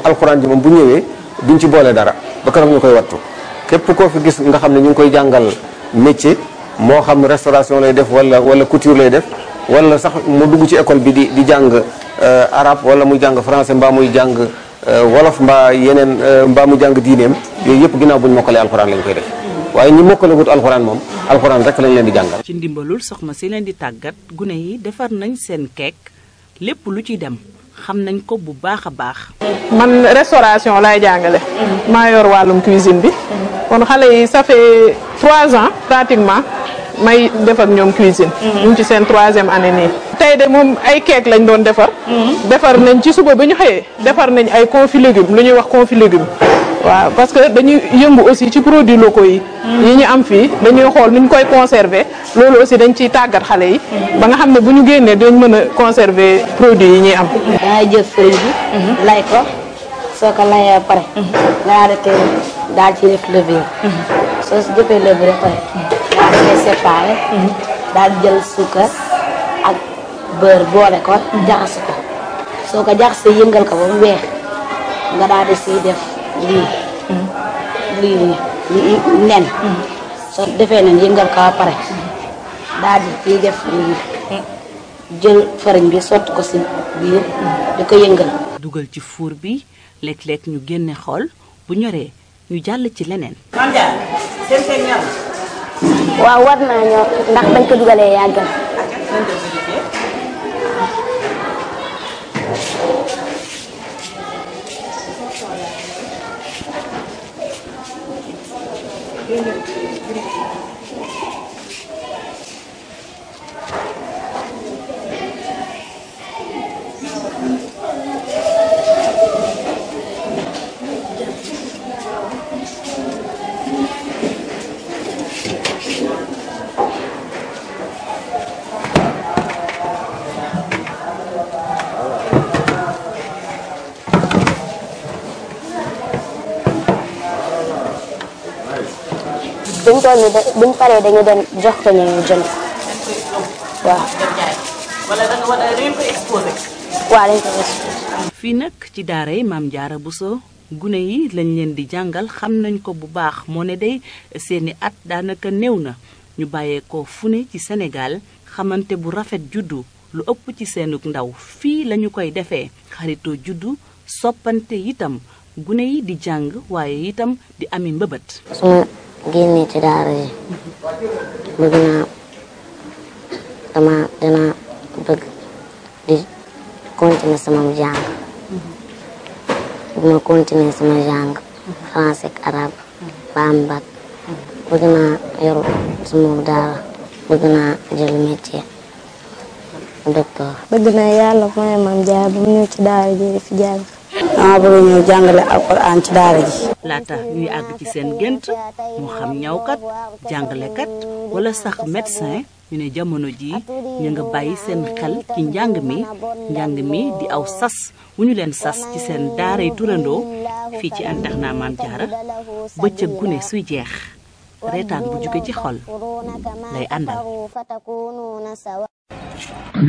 alxuraan ji moom bu ñëwee duñ ci boole dara ba keroog ñu koy wattu képp koo fi gis nga xam ne ñu ngi koy jàngal métier moo xam restauration lay def wala wala couture lay def wala sax mu dugg ci école bi di di jàng arabe wala muy jàng français mbaa muy jàng wolof mbaa yeneen mbaa muy jàng diineem yooyu yëpp ginnaaw bu ñu mokkalee alxuraan lañ koy def waaye ñi mokkale wut alxuraan moom alxuraan rek lañ leen di jàngal. ci ndimbalul soxna si leen di tàggat gune yi defar nañ seen keek lépp lu ci dem xam nañ ko bu baax a baax. man restauration laay jàngale. maa yor wàllum cuisine bi. kon xale yi ça fait trois ans pratiquement may def ak ñoom cuisine. ñu ngi ci seen troisième année nii. tey de moom ay keek lañ doon defar. defar nañ ci suba bi ñu xëyee. defar nañ ay confit légumes lu ñuy wax confit légumes. waaw parce que dañuy yëngu aussi ci produits locaux yi. yi ñu am fii dañuy xool nu ñu koy conserver loolu aussi dañ ciy tàggat xale yi. ba nga xam ne bu ñu génnee dañ mën a conserver produits yi ñuy am. dangay jël farine bi. lay ko soo ko layee ba pare. nga daal di koy daal ci def levure. soo si jëfee levure ba pare. daal di koy séparé. daal di jël suukar ak beurre boole ko. jaxase ko soo ko jaxasee yëngal ko ba mu weex nga daal di siy def. lii lii lii nen soo defee nen yëngal ko ba pare daal di ciy def lii jël farine bi sotti ko si biir di ko yëngal dugal ci fuur bi léeg-léeg ñu génne xool bu ñoree ñu jàll ci leneen. waaw war naa ñor ndax bañ ko dugalee yàggal buñ toll nii buñ paree dañu dem jox ko ñu jënd waaw. wala da nga war a dañ koy exposé. waaw dañ koy exposé. fii nag ci daara yi maam Jaara Buso gune yi lañ leen di jàngal xam nañ ko bu baax moo ne day seeni at daanaka néew na ñu bàyyeekoo fu ne ci Sénégal xamante bu rafet juddu lu ëpp ci seenug ndaw fii lañu koy defee xaritoo juddu soppante itam gune yi di jàng waaye itam di ami mbëbët. su ma génnee ci daara yi bëgg naa dama dina bëgg di continuer sama jàng bu ma continuer sama jàng français ak arabe ba am bac bëgg naa yor sama daara bëgg naa jël métier docteur bëgg naa yàlla mooy maam jaar bu mu ñëw ci daara ji di fi jàng dama bëgg ñëw jàngale alquran ci daara ji laata ñuy àgg ci seen gént moo xam ñawkat jàngalekat wala sax médecin ñu ne jamono ji ñu nga bàyyi seen xel ci njàng mi njàng mi di aw sas wu ñu leen sas ci seen daaray turandoo fii ci internat Maam Jaara bëccëg gune suy jeex reetaan bu jóge ci xol lay àndal